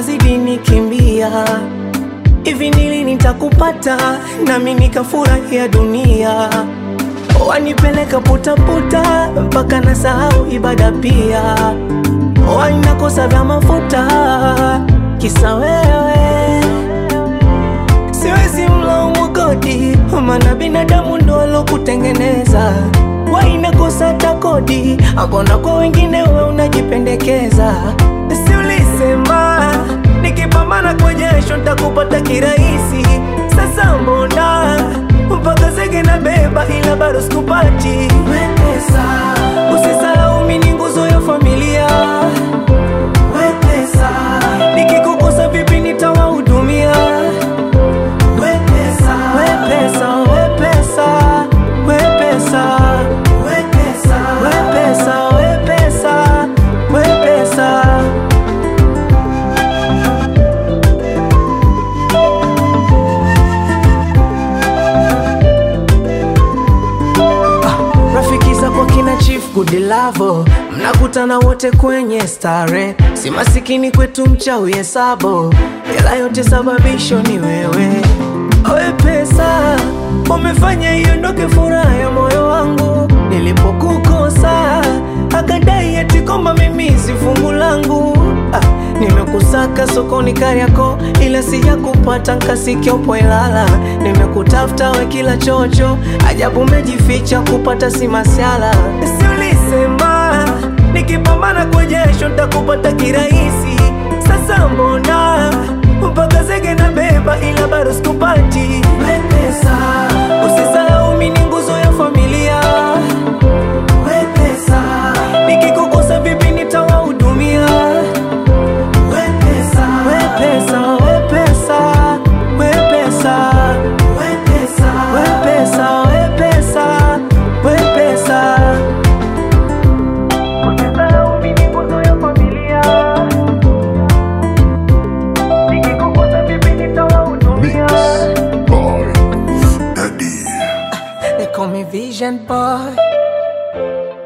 unazidi nikimbia hivi nili nitakupata nami nikafurahia dunia wanipeleka putaputa mpaka na sahau ibada pia wanakosa vya mafuta kisa wewe siwezi mlaumu kodi maana binadamu ndo alokutengeneza wainakosa hata kodi akona kwa wengine we unajipendekeza si ulisema nikipambana kwa jasho ntakupata kirahisi sasa mbona mpaka zege na beba ila bado sikupati wepesa usisahau mi ni nguzo ya familia wepesa nikikukosa vipi nitawahudumia wepesa wepesa wepesa wepesa wepesa wepesa wepesa wepesa rafiki zako kina chief gudilavo mnakutana wote kwenye stare si masikini kwetu mchawi hesabo ila yote sababisho ni wewe owe pesa umefanya iondoke furaha ya moyo wangu nilipokukosa akadai eti kwamba mimi si fungu langu ah, nimekusaka sokoni Kariako ila sijakupata nkasikia upo Ilala nimekutafuta we kila chocho ajabu umejificha kupata si masiala si ulisema nikipambana kwa jasho ntakupata kirahisi sasa mbona mpaka zege na beba ila bado sikupati wepesa usisahau mi ni nguzo ya familia wepesa nikikukosa vipi nitawahudumia wepesa wepesa wepesa wepesa wepesa wepesa wepesa wepesa usisahau mi ni nguzo ya familia nikikukosa vipi nitawahudumia Mix by Daddy. They call me Vision Boy